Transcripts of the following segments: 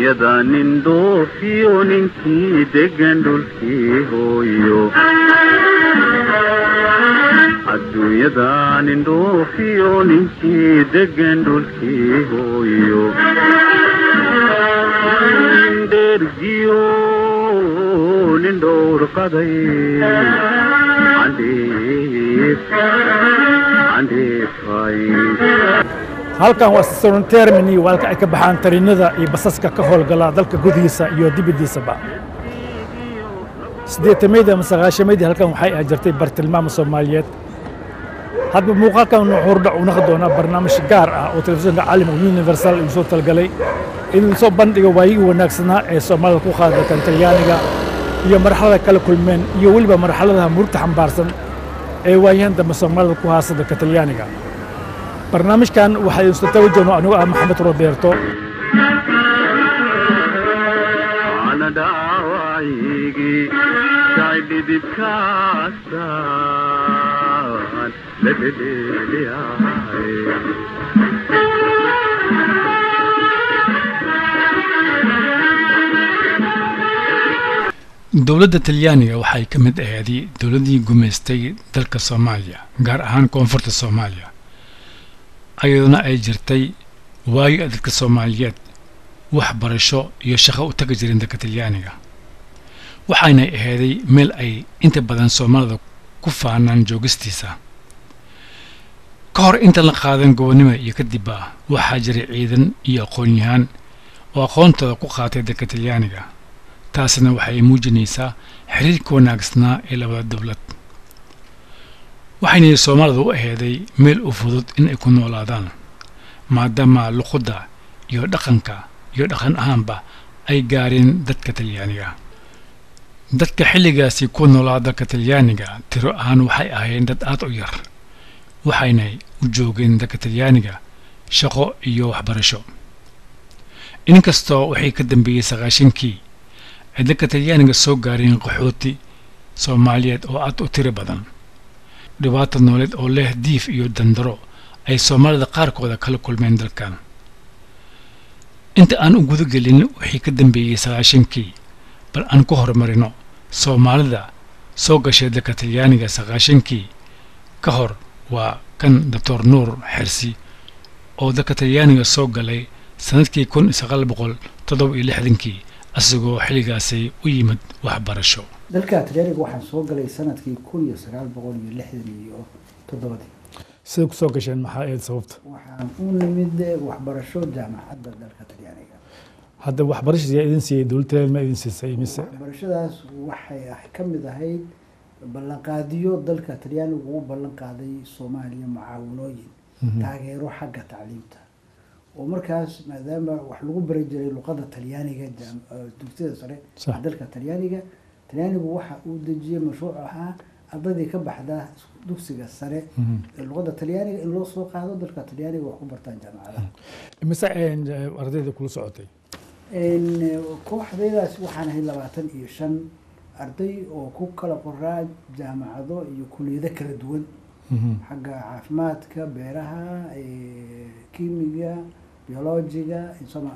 adduunyada nin dhoofiyo ninkii degan dhulkii hooyo adduunyada nin dhoofiyo ninkii degan dhulkii hooyo nin dhergiyo nin dhowrqaday candheef candheefay halkan waa station termini waa halka ay ka baxaan tariinada iyo basaska ka howlgala dalka gudihiisa iyo dibaddiisaba siddeetamayda ama sagaashamaydi halkan waxay ah jirtay bartilmaama soomaaliyeed hadba muuqaalkan nuxuurdhac uu naqi doonaa barnaamij gaar ah oo telefishinka caalamka universal uu soo talgalay inuu soo bandhigo waayigii wanaagsanaa ee soomaalida ku qaada dalkan talyaaniga iyo marxalada kala kulmeen iyo weliba marxaladaha murugta xambaarsan ee waayahan dambe soomaalida ku haasa dalka talyaaniga barnaamijkan waxaa idinsu tawajono anigu ah maxamed roberto ana dhaawacigii jacay dhidibkaasaan la dhedheeliyahay dowladda talyaaniga waxay ka mid aheeday dowladdii gumaystay dalka soomaaliya gaar ahaan koonfurta soomaaliya ayaduna ay jirtay waayo dadka soomaaliyeed waxbarasho iyo shaqo u tagi jireen dalka talyaaniga waxaynay aheeday meel ay inta badan soomaalida ku faanaan joogistiisa ka hor inta la qaadan gobonnimo iyo kadib ah waxaa jiray ciidan iyo aqoon-yahaan oo aqoontooda ku qaatay dalka talyaaniga taasna waxay muujinaysaa xiriirka wanaagsanaa ee labada dowlad waxaynay soomaalida u aheeday meel u fudud in ay ku noolaadaan maadaama luqudda iyo dhaqanka iyo dhaqan ahaanba ay gaareen dadka talyaaniga dadka xilligaasi ku noolaa dalka talyaaniga tiro ahaan waxay ahaayeen dad aad u yar waxaynay u joogeen dalka talyaaniga shaqo iyo waxbarasho inkastoo waxay ka dambeeyey sagaashankii ay dalka talyaaniga soo gaareen qaxooti soomaaliyeed oo aad u tiro badan dhibaato nooleed oo leh diif iyo dandaro ay soomaalida qaarkooda kala kulmeen dalkan inta aan u gudagelin wixii ka dambeeyey sagaashankii bal aan ku horumarino soomaalida soo gashay dalka talyaaniga sagaashankii ka hor waa kan doctor nuur xersi oo dalka talyaaniga soo galay sannadkii kun sagaal boqol toddoba iyo lixdankii asagoo xilligaasay u yimid waxbarasho dalka talyaaniga waxaan soo galay sanadkii kun iyo sagaal boqol iyo lixdan iyo toddobadii siday ku soo gasheen maxaa ahayd sababta waxaan u nimid waxbarasho jaamacadda dalka talyaaniga hadda waxbarashadii idin siiyey dowladda talyaaniga ma idin siisay mise waxbarashadaas waxay ah ka mid ahayd ballanqaadiyo dalka talyaanigu u ballan qaaday soomaaliya mucaawanooyin taageero xagga tacliimta oo markaas maadaama wax lagu bari jiray luqada talyaaniga dugsiyada sare Sax. dalka talyaaniga talyaanigu waxa uu dejiyey mashruuc ahaa ardaydii ka baxda dugsiga sare ee luqada talyaaniga in loo soo qaado dalka talyaaniga wax ku bartaan jaamacadaha mise eh, ardayda kula socotay Een, kooxdaydaas waxaan ahay labaatan iyo shan arday oo ku kala qoraa jaamacado iyo kuliyado kala duwan xagga caafimaadka beeraha eh, kiimiga biologiga insoma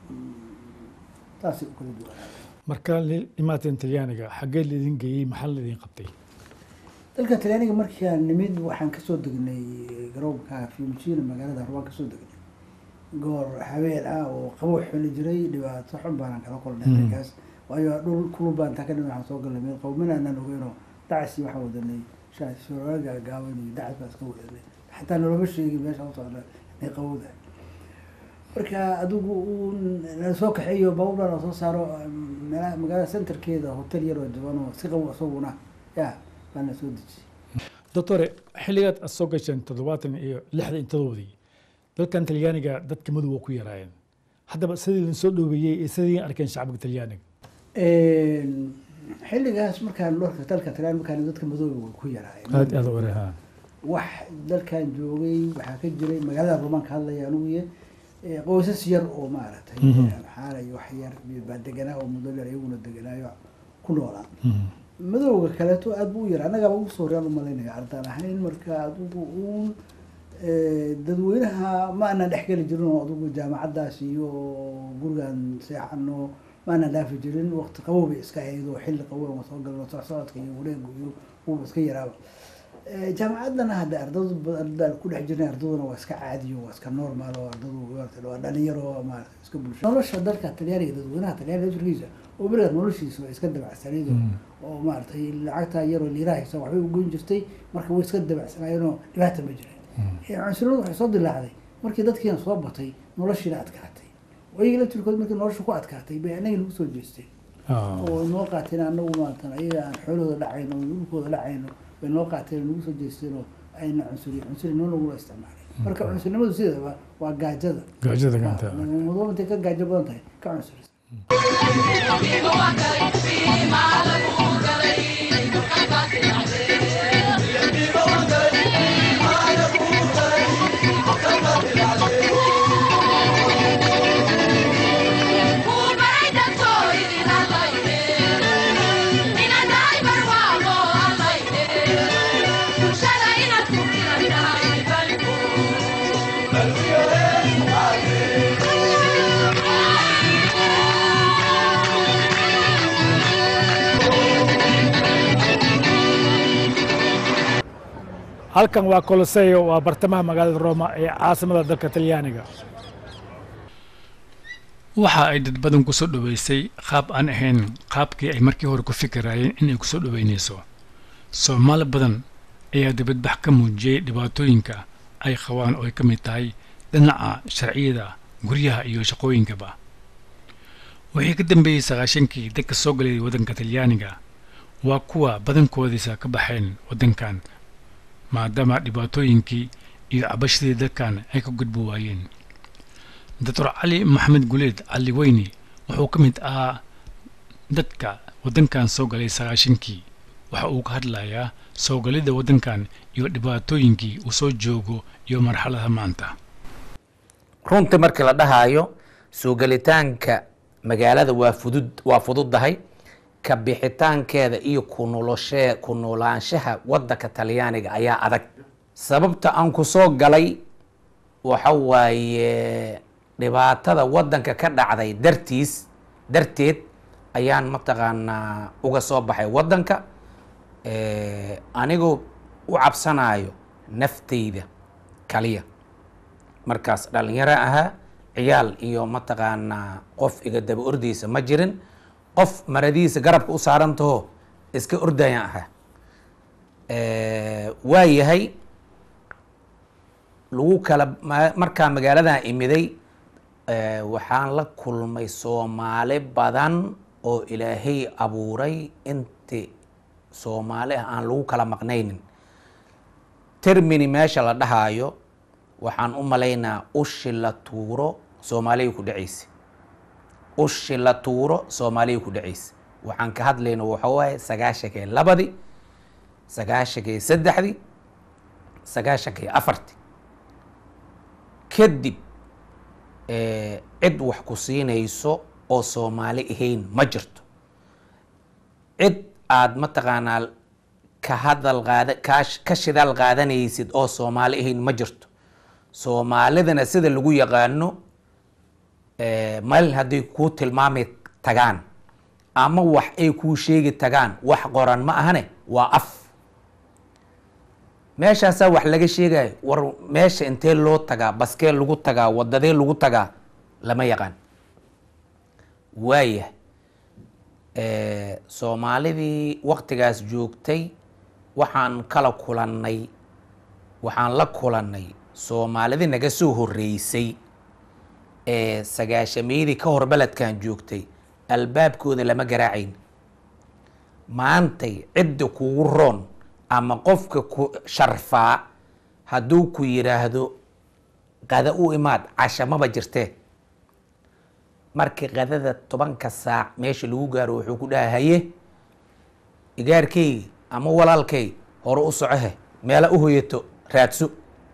taasay u kala duwanaa marka li imaateen talyaaniga xaggee laidin geeyey maxaa laidin qabtay dalka talyaaniga markaan nimid waxaan kasoo degnay garoonka fiumcino magaalada harbaan kasoo degnay goor habeen ah oo qabow xuli jiray dhibaato xun baanaan kala kulnay Mm. markaas waayo dhul kulul baan taa ka nimid waxaan soo galnay meel qawminaanaan ogeynoo dacasi waxaan wadanay shaaga gaaban iyo dacas baan iska wadanay xataa noloma sheegin meesha u socda inay qabowda marka adigu uu nala soo kaxeeyo baabuur baa soo saaro meelaha magaalada centerkeeda hotel yar oo jaban oo si qabow isaguna ya baana soo dejiyey doctore xilligaad aad soo gasheen toddobaatan iyo lixdan iyo todobadii dalkan talyaaniga dadka madow waa ku yaraayeen haddaba sidii idin soo dhoweeyey iyo sidii arkeen shacabka talyaaniga xilligaas markaan dhorka dalka talaan markaan dadka madooba way ku yaraayeen aad aad u wareha wax dalkan joogay waxaa ka jiray magaalada rumaanka hadlaya anugu iyo eh, qoysas yar oo maaragtay Mhm. xaalay wax yar baa deganaa oo muddo yar iyaguna deganaayo ku noolaa madowga kaleeto aad buu u yara annagaaba ugu soo horeyaan umalaynaya ardaan ahayn marka adigu uun Eh, dadweynaha ma aanan dhexgeli jirin oo adugu jaamacaddaas iyo gurigan seexano ma aanan dhaafi jirin waqti qabow bay iska ahayd oo xilli qabow aan soo galno socodka iyo wareegu iyo wuuba iska yaraaba Eh, jaamacaddana hadda ardadu ba- ardada ku dhex jirnay ardaduna waa iska caadiyo waa iska normal oo ardadu maarata waa dhalinyaro maarata iska bulsho nolosha dalka talyaaniga dadweynaha talyaaniga laftirkiisa oo berigaas noloshiisa waa iska dabacsanayd oo- oo maaragtay lacagta yaroo liirahaysa waxbay u goyn jirtay marka way iska dabacsanaayeenoo dhibaata ma jirin Eh, cunsuradu waxay soo dilaacday markii dadkiina soo batay noloshiina adkaatay oo iyaga laftirkood markii nolosha ku adkaatay bay annaga nagu soo jeesteen oo noo qaateen anagu maaratan ayaga aan xoolahooda dhacayno oo dhulkooda dhacayno bay noo qaateen oo nagu soo jeesteen oo ayna cunsuri cunsuri noo nagula isticmaalay marka cunsurnimadu sideedaba waa gaajada gaajada gacanta mudo intay ka gaajo badan tahay ka cunsuri halkan waa coloseo waa bartamaha magaalada roma ee caasimada dalka talyaaniga waxa ay dad badan ku soo dhoweysay qaab aan ahayn qaabkii ay markii hore ku fikirayeen inay ku soo dhoweynayso soomaali badan ayaa dibadbax ka muujiyey dhibaatooyinka ay qabaan oo ay ka mid tahay dhinaca sharciyada guryaha iyo shaqooyinkaba wixii ka dambeeyey sagaashankii dadka soo galay waddanka talyaaniga waa kuwa badankoodiisa ka baxeen waddankan maadaama dhibaatooyinkii iyo cabashadii dadkan ay ka gudbi waayeen doctor cali maxamed guleed cali weyni wuxuu ka mid ahaa dadka waddankan soo galay sagaashankii waxa uu ka hadlayaa soo galidda waddankan iyo dhibaatooyinkii uu soo joogo iyo marxaladaha maanta runtii markii la dhahaayo soo gelitaanka magaalada waa fudud waa fududdahay ka bixitaankeeda iyo ku noloshee ku noolaanshaha waddanka talyaaniga ayaa adag sababta aan ku soo galay waxa waaye dhibaatada waddanka ka dhacday dartiis darteed ayaan mataqaanaa uga soo baxay waddanka Eh, anigoo u cabsanayo nafteyda kaliya markaas dhalinyaro ahaa ciyaal iyo mataqaanaa qof iga daba ordaysa ma jirin qof maradiisa garabka u saarantaho iska ordayaan ahaa waa yahay lagu kala ma- markaa magaaladan imiday eh, waxaan la kulmay soomaali badan oo ilaahay abuuray inti soomaali ah aan lagu kala maqnaynin termini meesha la dhahaayo waxaan u malaynaa ushi la tuuro soomaaliya ku dhacaysa ushi la tuuro soomaaliya ku dhacaysa waxaan ka hadlayna waxa waaye sagaashankii labadii sagaashankii saddexdii sagaashankii afartii kadib eh, cid wax ku siinayso oo soomaali ahayn ma jirto cid aad mataqaanaa ka hadal qaada ka ka shidaal qaadanaysid oo soomaali ahayn ma jirto soomaalidana sida lagu yaqaano eh, meel hadday kuu tilmaami tagaan ama wax ay kuu sheegi tagaan wax qoran ma ahane waa af meeshaasaa wax laga sheegayo war meesha intee loo tagaa baskee lagu tagaa wadadee lagu tagaa lama yaqaan waayah Eh, soomaalidii waktigaas joogtay waxaan kala kulannay waxaan la kulannay soomaalidii naga soo horreysay ee sagaashameydii ka hor beledkan joogtay albaabkooda lama garaacayn maantay cidda kugu roon ama qofka ku sharfaa hadduu ku yidhaahdo qada u imaad cashamaba jirtee markii qadada tobanka saac meesha lagu gaaro wuxuu ku dhaha haye igaarkaygi ama walaalkay hore u socohe meela u hoyato raadso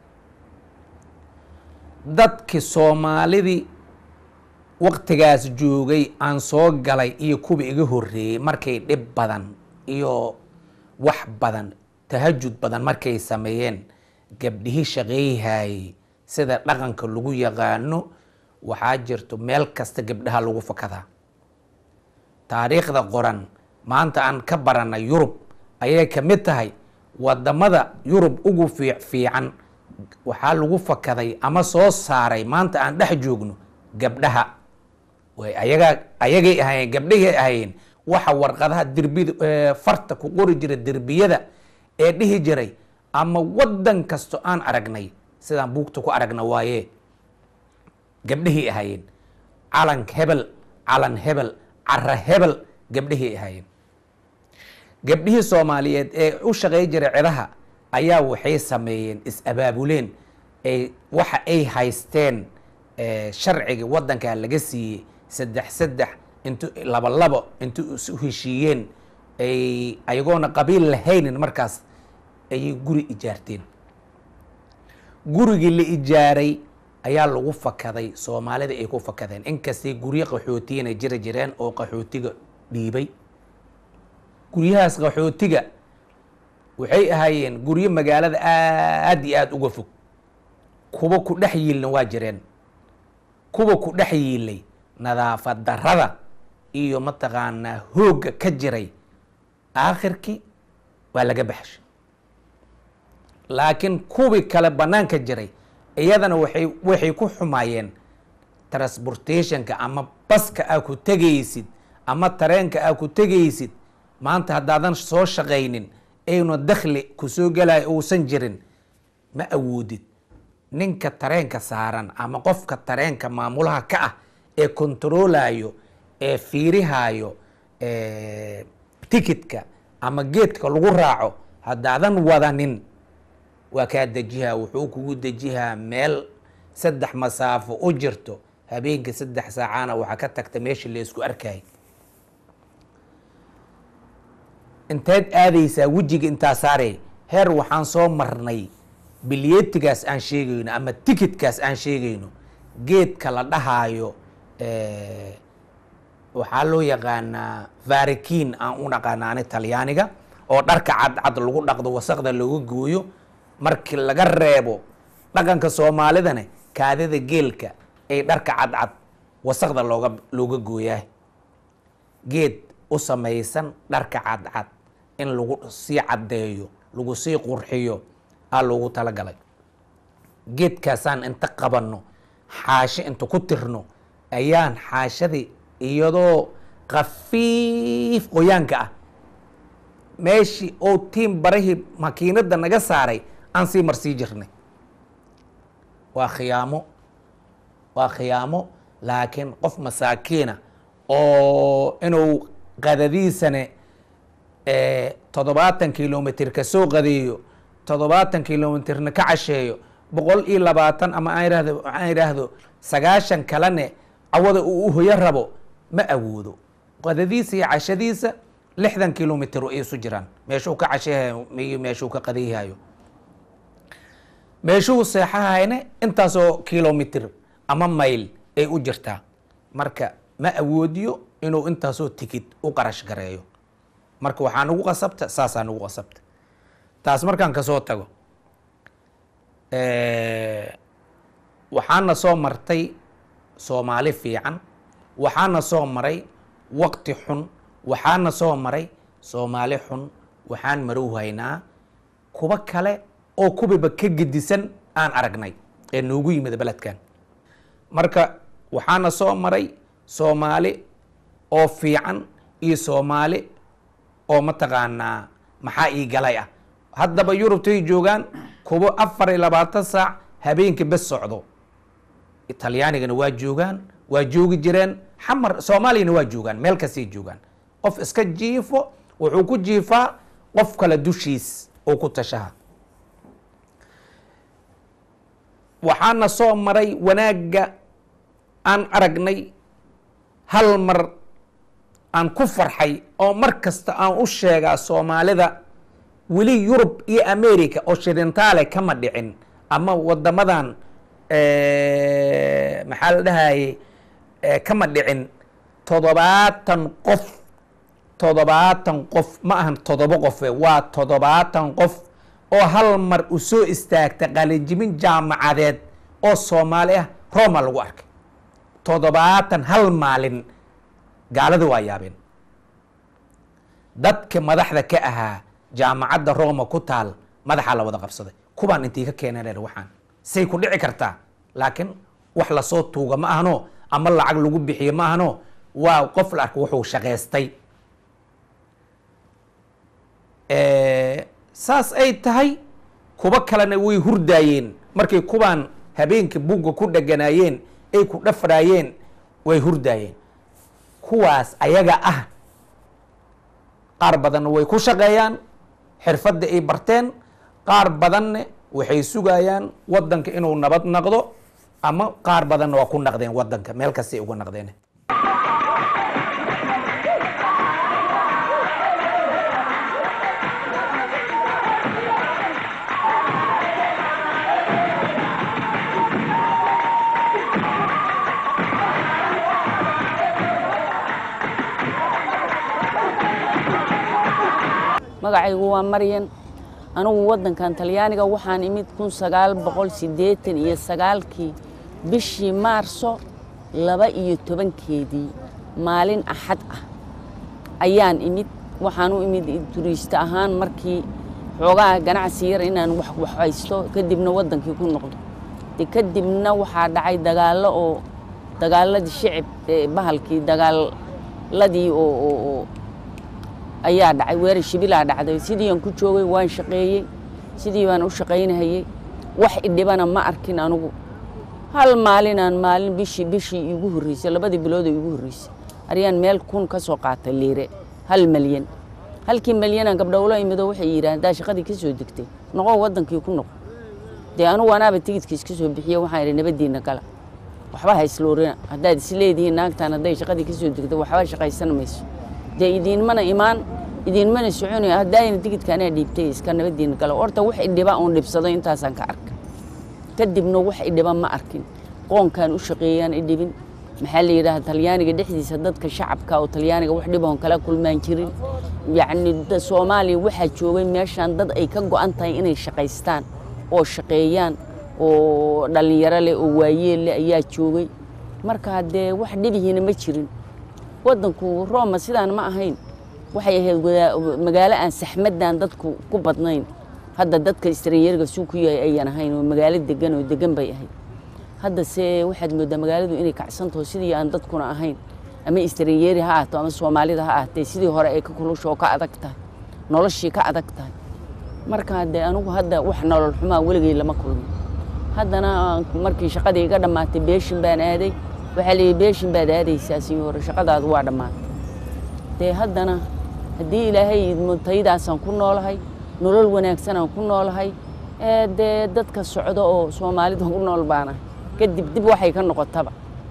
dadkii soomaalidii waktigaas joogay aan soo galay iyo kuwa iga horreeyey markay dhib badan iyo wax badan tahajud badan markay sameeyeen gabdhihii shaqeeyhayey sida dhaqanka lagu yaqaano waxaa jirto meel kasta gabdhaha lagu fakadaa taariikhda qoran maanta aan ka barana yurub ayay ka mid tahay wadamada yurub ugu fii fiican waxaa lagu fakaday ama soo saaray maanta aan dhex joogno gabdhaha way ayagaa ayagay ahayeen gabdhahii ahayeen waxa warqadaha derbida farta ku qori jira derbiyada ee dhihi jiray ama wadan kasto aan aragnay sidaan buugta ku aragna waaye gabdhahii ahaayeen calan hebel calan hebel cara hebel gabdhahii ahaayeen gabdhihii soomaaliyeed ee u shaqey jiray cidaha ayaa waxay sameeyeen is-abaabuleen ay waxa ay haysteen sharciga wadankaa laga siiyey saddex saddex intu laba labo intu isu heshiiyeen ay ayagoona qabiil lahaynin markaas ayay guri ijaarteen gurigii la ijaaray ayaa lagu fakaday soomaalida ay ku fakadeen inkastay guryo qaxootiyana jiri jireen oo qaxootiga dhiibay guryahaas qaxootiga waxay ahaayeen guryo magaalada aad iyo aada uga fog kuwa ku dhex yiilna waa jireen kuwa ku dhex yiilay nadaafad darada iyo mataqaanaa hoogga ka jiray aakhirkii waa laga baxshay laakiin kuwii kale banaanka jiray iyadana waxay waxay ku xumaayeen transportationka ama baska aa ku tegaysid ama tareenka aa ku tegaysid maanta haddaadan soo shaqaynin aynu dakhli kusoo gelayo uusan jirin ma awoodid ninka tareenka saaran ama qofka tareenka maamulaha ka ah ee kontaroolayo ee fiirihayo tikitka ama geedka lagu raaco haddaadan wadanin waa kaa dejihaa wuxuu kugu dejihaa meel saddex masaafo u jirto habeenkii saddex saacana waxaa ka tagta meeshii la isku arkay inteed aadaysaa wejiga intaa saarey heer waxaan soo marnay bilyetigaas aan sheegayno ama tikitkaas aan sheegayno geedka la dhahaayo waxaa loo yaqaanaa varikin aan u naqaana ani talyaaniga oo dharka cadcad lagu dhaqdo wasaqda looga gooyo markii laga reebo dhaqanka soomaalidana kaadida geelka ay dharka cadcad wasaqda looga looga gooyaa geed u samaysan dharka cadcad in lagu sii caddeeyo lagu sii qurxiyo aa loogu talagalay geedkaasaan inta qabanno xaasho inta ku tirno ayaan xaashadii iyadoo khafiif qoyaanka ah meeshii oo tiim barahii makiinadda naga saaray aan sii marsii jirnay waa khiyaamo waa khiyaamo laakiin qof masaakiina oo inuu qadadiisane toddobaatan kilomitr ka soo qadeeyo toddobaatan kilomitrna ka casheeyo boqol iyo labaatan ama aan ihahdo aan idhaahdo sagaashan kalene cawada uu u hoyo rabo ma awoodo qadadiisa iyo cashadiisa lixdan kilomitr ay isu jiraan meeshuu ka casheehayo iyo meeshuu ka qadeyhayo meeshuu seexahayne intaasoo kilomitr ama mayl ay u jirtaa marka ma awoodiyo inuu intaasoo tikid u qarash gareeyo marka waxaa nagu qasabta saasaa nagu qasabta taas markaan kasoo tago waxaana soo martay soomaali fiican waxaana soo maray waqti xun waxaana soo maray soomaali xun waxaan marow haynaa kuwa kale oo kubiba ka gedisan aan aragnay ee noogu yimid beledkan marka waxaana soo maray soomaali oo fiican iyo soomaali oo mataqaanaa maxaa ii galay ah haddaba yurubtay joogaan kuwo afar iyo labaatan saac habeenkii bes socdo talyaanigana waa joogaan waa joogi jireen xamar soomaaliyana waa joogaan meel kastay joogaan qof iska jiifo wuxuu ku jiifaa qof kale dushiis oo ku tashaha waxaana soo maray wanaagga aan aragnay hal mar aan ku farxay oo mar kasta aan u sheegaa soomaalida weli yurub iyo america oo shidintaale kama dhicin ama wadamadan maxaa la dhahaye kama dhicin toddobaatan qof toddobaatan qof ma ahan toddoba qofe waa toddobaatan qof oo hal mar u soo istaagta qalinjibin jaamacadeed oo soomaali ah roma lagu arkay toddobaatan hal maalin gaalada waa yaabeen dadka madaxda ka ahaa jaamacadda roma ku taal madaxaa la wada qabsaday kubaan intii ka keeneen waxaan say ku dhici kartaa laakiin wax lasoo tuuga ma ahano ama lacag lagu bixiyo ma ahano waa qof la arko wuxuu shaqaystay saas ay tahay kuba kalena way hurdaayeen markay kubaan habeenka bugga ku dheganaayeen ay ku dhafraayeen way hurdaayeen kuwaas ayaga ah qaar badanna way ku shaqeeyaan xirfadda ay barteen qaar badanna waxay sugayaan waddanka inuu nabad naqdo ama qaar badanna waa ku naqdeen waddanka meel kastay uga naqdeen magacaygu waa maryan anigu waddankan talyaaniga waxaan imid kun sagaal boqol siddeetan iyo sagaalkii bishii maarso laba iyo tobankeedii maalin axad ah ayaan imid waxaan u imid turiiste ahaan markii xoogaha ganacsi yar inaan wax waxhaysto kadibna waddankii ku noqdo de kadibna waxaa dhacay dagaallo oo dagaaladii shicib ee bahalkii dagaaladii oo oo oo ayaa dhacay weerar shibilaa dhacday sidii aan ku joogay waan shaqeeyey sidii baan u shaqaynahayey wax idhibana ma arkin anugu hal maalinaan maalin bishii bishii iigu horreysay labadii bilood oo iigu horreysay aryaan meel kun ka soo qaatay liire hal malyan halkii malyanaan gabdhowlo imido waxay yidhahan haddaa shaqadii ka soo degtay noqo waddankii ku noqo dee anugu anaaba tigidka iska soo bixiye waxaan idhi nabaddiinna gala waxba ha isloorina haddaad isleedihiin naagtaan hadday shaqadii ka soo degto waxba shaqaysan mayso dee idiinmana imaan idiinmana soconaya haddaayna tigidka anaa dhiibtay iska nabadiina galo horta wax idhiba oon dhibsado intaasaan ka arka kadibna wax idhiba ma arkin qoonkaan u shaqeeyaan idhibin maxaa la yidhaha talyaaniga dhexdiisa dadka shacabka oo talyaaniga wax dhibahoon kala kulmaan jirin yacni soomaaliya waxaa joogay meeshaan dad ay ka go'an tahay inay shaqaystaan oo shaqeeyaan oo dhallinyaro leh oo waayeel leh ayaa joogay marka haddee wax dhibihiina ma jirin waddanku roma sidaan ma ahayn waxay ahayd magaalo aan saxmaddan dadku ku badnayn hadda dadka istranyeerga suu ku yahay ayan ahayn oo magaalo degan oo degan bay ahayd hadda se waxaad moodaa magaaladu inay kacsantaho sidii aan dadkuna ahayn ama istranyeeri ha ahaato ama soomaalida ha ahaatee sidii hore ay ka kulusha oo ka adag tahay noloshii ka adag tahay marka dee anugu hadda wax nolol xumaa weligay lama kulmin haddana markii shaqadii iga dhammaatay beeshin baan aaday waxaa layidhi beeshin baad aadaysaa sii hore shaqadaadu waa dhammaatay dee haddana haddii ilaahay taydaasaan ku noolahay nolol wanaagsanaan ku noolahay ee dee dadka socdo oo soomaalida ku nool baanahay kadib dib waxay ka noqotaba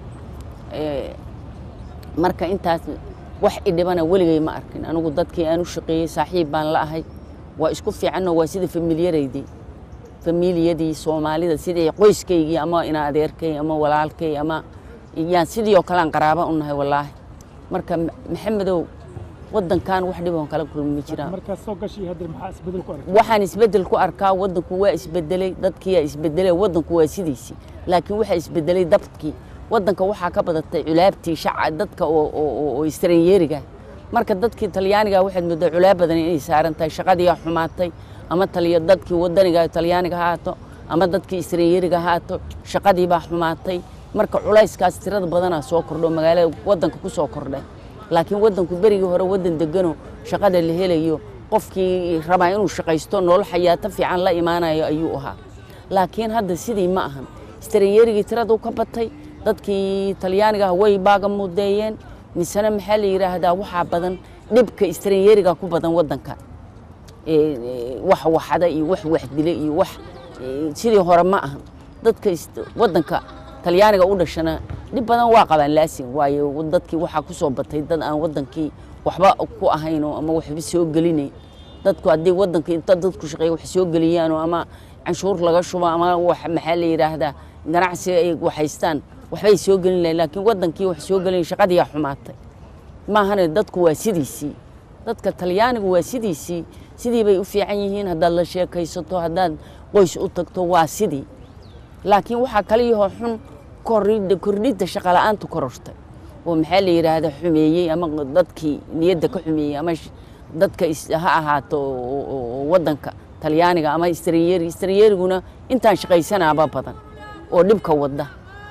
marka intaas wax idhibana weligay ma arkin anigu dadkii aan u shaqeeyey saaxiib baan la ahay waa isku fiicanoo waa sida familiyaraydii familiyadii soomaalida sidii qoyskaygii ama ina adeerkay ama walaalkay ama yaan sidii oo kalean qaraaba u nahay wallaahi marka maxamedow waddankan wax dhiboon kala kulmi ma jiraan markaad soo gashay hadda maxaa isbedel ku aragtay waxaan isbeddel ku arkaa waddanku waa isbedelay dadkiyaa isbedelay waddanku waa sidiisii laakiin waxaa isbedelay dabkii waddanka waxaa ka badatay culaabtii shaca dadka oo oo oo istranyeeriga marka dadkii talyaaniga waxaad moodaa culaab badan inay saaran tahay shaqadiiyaa xumaatay ama taliya dadkii wadaniga talyaaniga ha haato ama dadkii istranyeeriga ha haato shaqadii baa xumaatay marka culayskaas tirada badanaa soo kordho magaalada waddanka ku soo kordhay laakiin waddanku berigii hore waddan degano shaqada la helayo qofkii rabaa inuu shaqaysto nolol xayaato fiican la imaanayo ayuu ahaa laakiin hadda sidii ma ahan istranyeerigii tiradu ka batay dadkii talyaaniga ah way baaga mudeeyeen misena maxaa la yidhaahdaa waxaa badan dhibka istranyeeriga ku badan waddanka wax waxada iyo wax waxdile iyo wax sidii hore ma ahan dadka waddanka talyaaniga u dhashana dhib badan waa qabaan laasin waayo dadkii waxaa ku soo batay dad aan waddankii waxba ku ahaynoo ama waxba soo gelinayn dadku haddii waddankii inta dadku shaqeeya wax soo geliyaanoo ama canshuur laga shubo ama wax maxaa la yidhaahdaa ganacsi ay waxaystaan waxbay soo gelin lahayn laakiin waddankii wax soo gelin shaqadiiyaa xumaatay maahane dadku waa sidiisii dadka talyaanigu waa sidiisii sidii bay u fiican yihiin haddaad la sheekaysato haddaad qoys u tagto waa sidii laakiin waxaa kaliyahoo xun kordhidda kordhidda shaqola'aantu korortay oo maxaa la yidhaahda xumeeyey ama dadkii niyadda ka xumeeyey ama sh- dadka is- ha ahaato oo- oo- oo waddanka talyaaniga ama istranyeeri istranyeeriguna intaan shaqaysanaaba badan oo dhibka wadda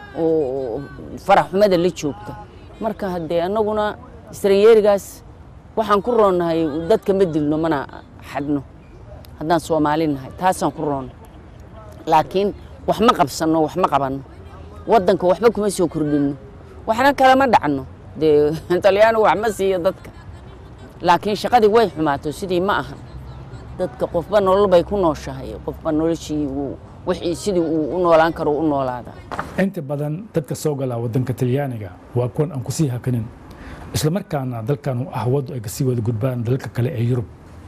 oo farax xumada la joogta marka haddee annaguna istranyeerigaas waxaan ku roonnahay dadka ma dilno mana xadno haddaan soomaali nahay taasaan ku roonno laakiin wax ma qabsanno wax ma qabanno waddanka waxba kuma soo kordhinno waxna kalama dhacno dee talyaanigu wax ma siiyo dadka laakiin shaqadii way xumaato sidii ma ahan dadka qofba nolol bay ku nooshahay qofba noloshii uu wixii sidii uu u noolaan karo u noolaadaa inta badan dadka soo gala waddanka talyaaniga waa kuwan aan kusii hakanin islamarkaana dalkan ah waddo ay kasii wada gudbaan dalalka kale ee yurub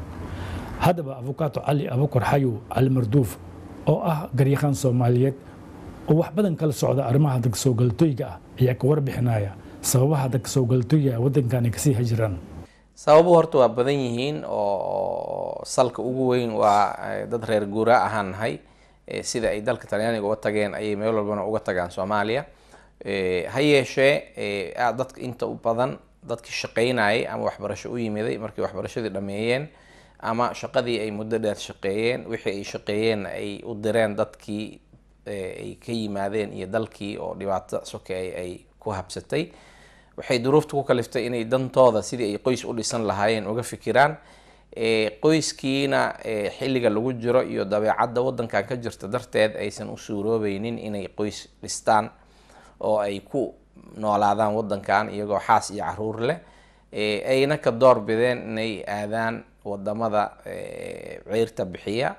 haddaba abukato cali abukar xayow cali marduuf oo ah garyaqaan soomaaliyeed oo wax badan kala socda arrimaha dadka soo galtooyga ah ayaa ka warbixinaya sababaha dadka soo galtooyga ah waddankan ay kasii hajiraan sababuhu horta waa badan yihiin oo salka ugu weyn waa eh, dad reer guuraa ahaan nahay eh, sida ay dalka talyaaniga uga tageen ayay meel walbana uga tagaan soomaaliya Eh, ha yeeshee eh, aad dadka inta u badan dadkii shaqaynayay ama waxbarasho u yimiday markay waxbarashadii dhameeyeen ama shaqadii ay muddo dheer shaqeeyeen wixii ay shaqeeyeen ay u direen dadkii eh, ay ka yimaadeen iyo dalkii oo dhibaato sokeey ay ku habsatay waxay duruufta ku kaliftay inay dantooda sidii ay qoys u dhisan lahaayeen uga fikiraan Eh, qoyskiina eh, xilliga lagu jiro iyo dabeecadda waddankan ka jirta darteed aysan u suuroobeynin inay qoys dhistaan oo ay ku noolaadaan waddankan iyagoo xaas iyo caruur leh Eh, ayna ka door bideen inay aadaan wadamada eh, ceyrta bixiya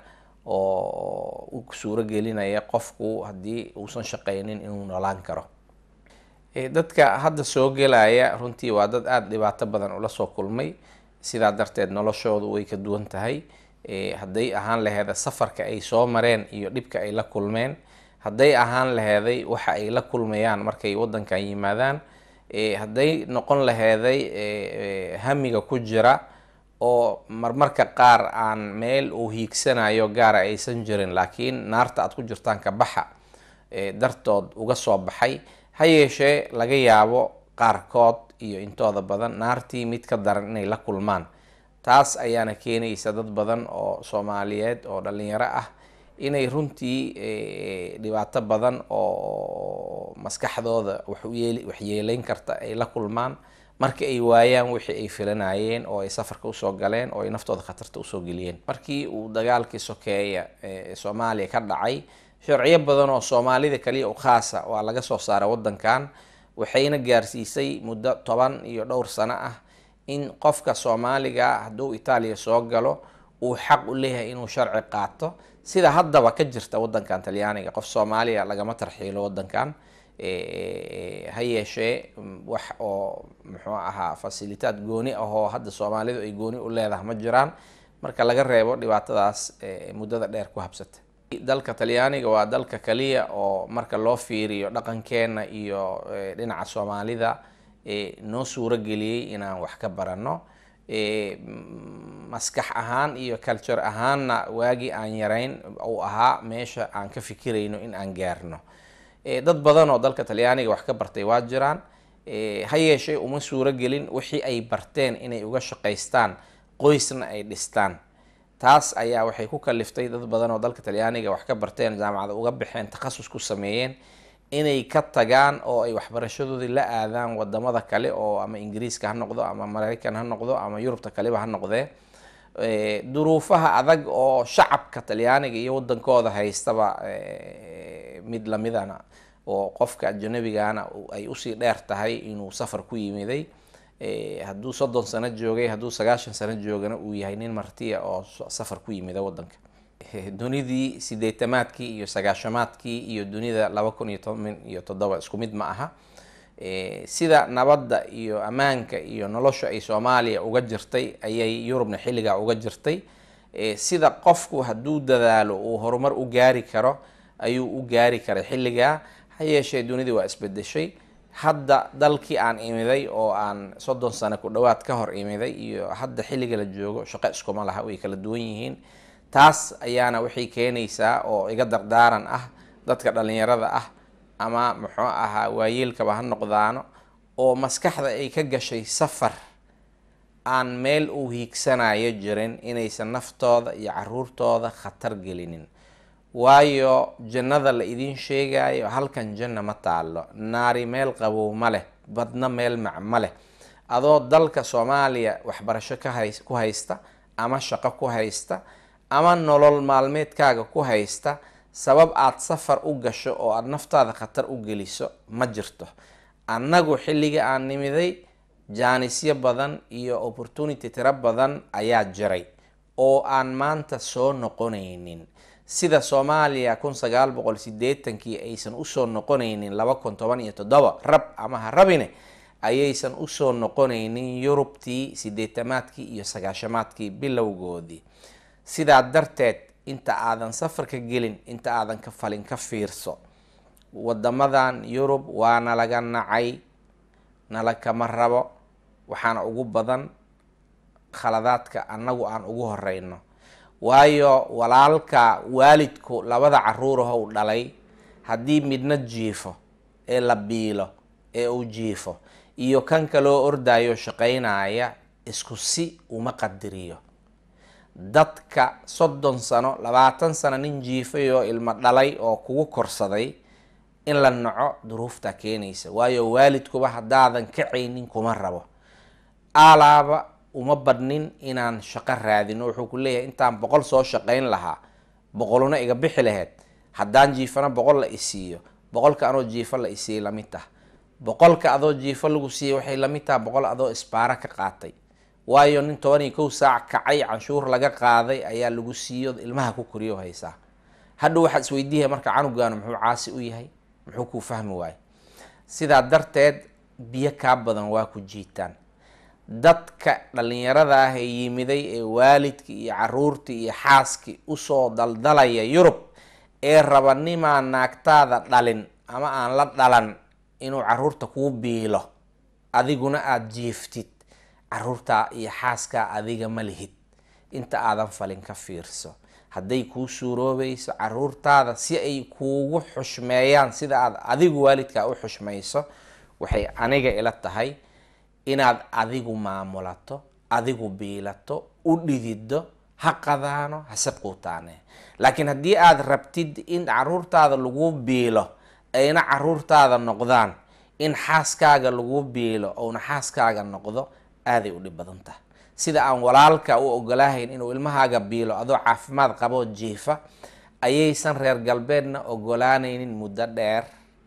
oo u suuro gelinaya qofku haddii uusan shaqaynin inuu noolaan karo Eh, dadka hadda soo gelaya runtii waa dad aada dhibaato badan ula soo kulmay sidaa darteed noloshoodu way ka duwan tahay Eh, hadday ahaan laheeda safarka ay soo mareen iyo dhibka ay la kulmeen hadday ahaan laheeday waxa ay la kulmayaan markay waddankan yimaadaan Eh, hadday noqon laheeday eh, eh, hamiga ku jira oo marmarka qaar aan meel uu hiigsanayo gaara aysan jirin laakiin naarta aad ku jirtaan ka baxa eh, dartood uga soo baxay ha yeeshee laga yaabo qaarkood iyo intooda badan naartii mid ka daran inay la kulmaan taas ayaana keenaysa dad badan oo soomaaliyeed oo dhalinyaro ah inay runtii eh, dhibaato badan oo maskaxdooda wax u yeeli- wax yeelayn karta ay la kulmaan markii ay waayaan wixii ay filanayeen oo ay safarka usoo galeen oo ay naftooda khatarta usoo geliyeen markii uu dagaalkii sokeeya ee soomaaliya ka dhacay sharciyo badan oo soomaalida kaliya u khaasa waa laga soo saaray waddankan waxayna gaarsiisay muddo toban iyo dhowr sano ah in qofka soomaaliga hadduu itaaliya soo galo uu xaq u leeyahay inuu sharci qaato sida haddaba ka jirta waddankan talyaaniga qof soomaaliya lagama tarxiilo waddankan Eh, ha yeeshee mm, wax oo muxuu ahaa fasilitaad gooni ah oo hadda soomaalidu ay gooni u leedahay ma jiraan marka laga reebo dhibaatadaas eh, muddada dheer ku habsata dalka talyaaniga waa dalka kaliya oo marka loo fiiriyo dhaqankeena iyo eh, dhinaca soomaalida eh, noo suuro geliyey inaan wax ka baranno Eh, mm, maskax ahaan iyo culture ahaanna waagii aan yarayn uu ahaa meesha aan ka fikirayno in aan gaarno Eh, dad badan oo dalka talyaaniga wax ka bartay waa jiraan Eh, ha yeeshee uma suuro gelin wixii ay barteen inay uga shaqaystaan qoysna ay dhistaan taas ayaa waxay ku kaliftay dad badan oo dalka talyaaniga wax ka barteen jaamacada uga baxeen takhasus ku sameeyeen inay ka tagaan oo ay waxbarashadoodii la aadaan wadamada kale oo ama ingiriiska ha noqdo ama maraykan ha noqdo ama yurubta kaleba ha noqdee Eh, duruufaha adag oo shacabka talyaaniga iyo wadankooda haystaba eh, mid lamidana oo qofka ajnabigana uu- ay usii dheer tahay inuu safar ku yimiday Eh, hadduu soddon sano joogay hadduu sagaashan sano joogana uu yahay nin martiya oo so- safar ku yimida wadanka Eh, dunidii sideetamaadkii iyo sagaashamaadkii iyo dunida laba kun iyo toban iyo toddoba isku mid ma aha Eh, sida nabadda iyo ammaanka iyo nolosha ay soomaaliya uga jirtay ayay yurubna xilligaa uga jirtay Eh, sida qofku hadduu dadaalo uu horumar u gaari karo ayuu u gaari karay xilligaa ha yeeshee dunidii waa isbedeshay hadda dalkii aan imiday oo aan soddon sano ku dhowaad ka hor imiday iyo hadda xilliga la joogo shaqo iskuma laha way kala duwan yihiin taas ayaana waxay keenaysaa oo iga dardaaran ah dadka dhalinyarada ah ama muxuu ahaa waayeelkaba ha noqdaano oo maskaxda ay ka gashay safar aan meel uu hiigsanayo jirin inaysan naftooda iyo caruurtooda khatar gelinin waayo jannada la idiin sheegayo halkan janna ma taalo naari meel qabow ma leh badna meel mac ma leh adoo dalka soomaaliya waxbarasho ka hay ku haysta ama shaqo ku haysta ama nolol maalmeedkaaga ku haysta sabab aada safar u gasho oo aada naftaada khatar u geliso ma jirto annagu xilliga aan nimiday jaanisyo badan iyo opportunity tiro badan ayaa jiray oo aan maanta soo noqonaynin sida soomaaliya kun sagaal boqol sideetankii aysan usoo noqonaynin laba kun toban iyo toddoba rab ama ha rabine ayaysan usoo noqonaynin yurubtii sideetamaadkii iyo sagaashamaadkii bilowgoodii sidaa darteed inta aadan safarka gelin inta aadan ka falin ka fiirso wadamadan yurub waa nalaga nacay nala kama rabo waxaana ugu badan khaladaadka annagu aan ugu horeyno waayo walaalka waalidku labada caruurahow dhalay haddii midna jiifo ee la biilo ee uu jiifo iyo kan kaloo ordayo shaqaynaya isku si uma qadiriyo dadka soddon sano labaatan sano nin jiifay oo ilmo dhalay oo kugu korsaday in la naco duruuftaa keenaysa waayo waalidkuba haddaadan kacaynin kuma rabo aalaaba uma badnin inaan shaqo raadino wuxuu ku leeyahay intaan boqol soo shaqayn lahaa boqoluna iga bixi laheyd haddaan jiifana boqol la isiiyo boqolka anoo jiifo la isiiyey lamid tah boqolka adoo jiifo lagu siiyey waxay lamid taha boqol adoo isbaaro ka qaatay waayo nin toban iyo kow saac kacay canshuur laga qaaday ayaa lagu siiyo ilmaha ku koriyo haysaa hadhow waxaad isweydiiya marka canugaanu muxuu caasi u yahay muxuu kuu fahmi waayo sidaa darteed biyo kaa badan waa ku jiitaan dadka dhalinyarada ah ee yimiday ee waalidkii iyo caruurtii iyo xaaskii usoo daldalaya yurub ee raba nimaa naagtaada dhalin ama aan la dhalan inuu caruurta kuu biilo adiguna aada jiiftid caruurtaa iyo xaaskaa adiga ma lihid inta aadan falin ka fiirso hadday kuu suuroobayso caruurtaada si ay kuugu xushmeeyaan sida aad adigu waalidkaa u xushmayso waxay aniga ila tahay inaad adigu maamulato adigu biilato u dhidido ha qadaano hase quutaane laakiin haddii aada rabtid in caruurtaada lagu biilo ayna caruurtaada noqdaan in xaaskaaga lagu biilo ouna xaaskaaga noqdo aaday u dhib badan tahay sida aan walaalka u ogolaahayn inuu ilmahaaga biilo adoo caafimaad qaboo jiifa ayaysan reer galbeedna ogolaanaynin muddo dheer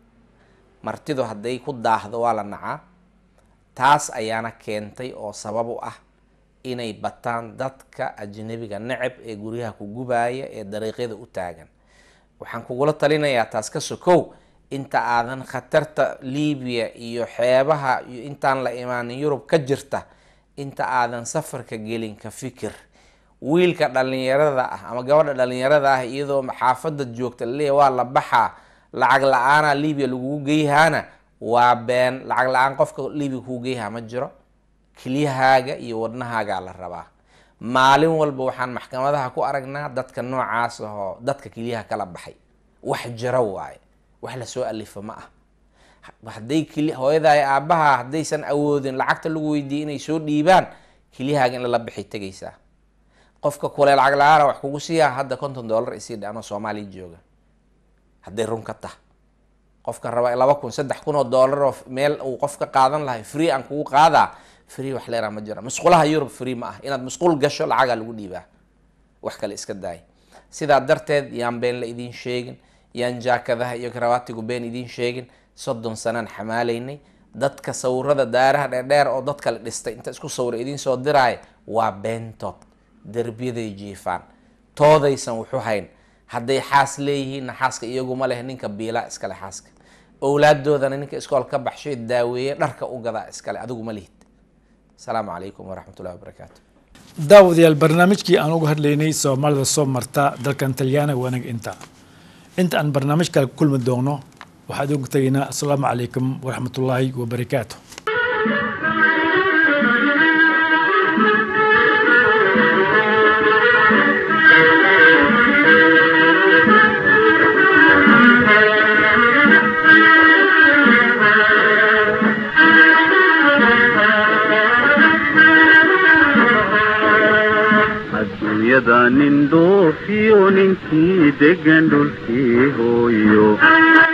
martidu hadday ku daahdo waa la nacaa taas ayaana keentay oo sabab u ah inay bataan dadka ajnabiga necab ee guryaha ku gubaaya ee dariiqyada u taagan waxaan kugula talinayaa taas ka sokow inta aadan khatarta libiya iyo xeebaha iyo intaan la imaanin yurub ka jirta inta aadan safarka gelin ka fikir wiilka dhalinyarada ah ama gabadha dhalinyarada ah iyadoo xaafada joogta laleeya waa la baxaa lacag la-aana libiya lagugu geyhaana waa been lacag la-aan qofka libiya kugu geyhaa ma jiro kelyahaaga iyo wadnahaagaa la rabaa maalin walba waxaan maxkamadaha ku aragnaa dadka noocaas ahoo dadka kelyaha kala baxay wax jiro waaye wax lasoo alifo ma ah hadday keli hooyadaay aabbaha haddaysan awoodin lacagta lagu weydiiyey inay soo dhiibaan kelyahaaga in lala bixay tegaysaa qofka kule lacag la-aana wax kugu siiyaa hadda konton dollar isii dhe anoo soomaaliya jooga hadday run ka tah qofka raba laba kun saddex kun oo dollar oo meel uu qof ka qaadan lahay free aan kugu qaadaa free wax leeraa ma jira musqulaha yurub free ma ah inaad musqul gasho lacagaa lagu dhiibaa wax kale iska daay sidaa darteed yaan been la idiin sheegin yaan jaakadaha iyo karawaatigu been idiin sheegin soddon sanaan xamaalaynay dadka sawirada daaraha dheerdheer oo dad kale dhistay inta isku sawira idiin soo diraaya waa beentood derbiyaday jiifaan toodaysan wuxu hayn hadday xaas leeyihiinna xaaska iyaguma leh ninka biilaa iskale xaaska owlaadoodana ninka iskool ka baxshay daaweeye dharka u gadaa iskale adigu ma lihid asalaamu calaykum waraxmat ullahi wabarakaatu daawadayaal barnaamijkii aan uga hadlaynay soomaalida soo marta dalkan talyaaniga wanaga inta inta aan barnaamij kale ku kulmi doono waxaan ugu tegaynaa asalaamu calaykum waraxmatullaahi wabarakaatu adduunyada nin dhoofiyo ninkii degan dhulkii hooyo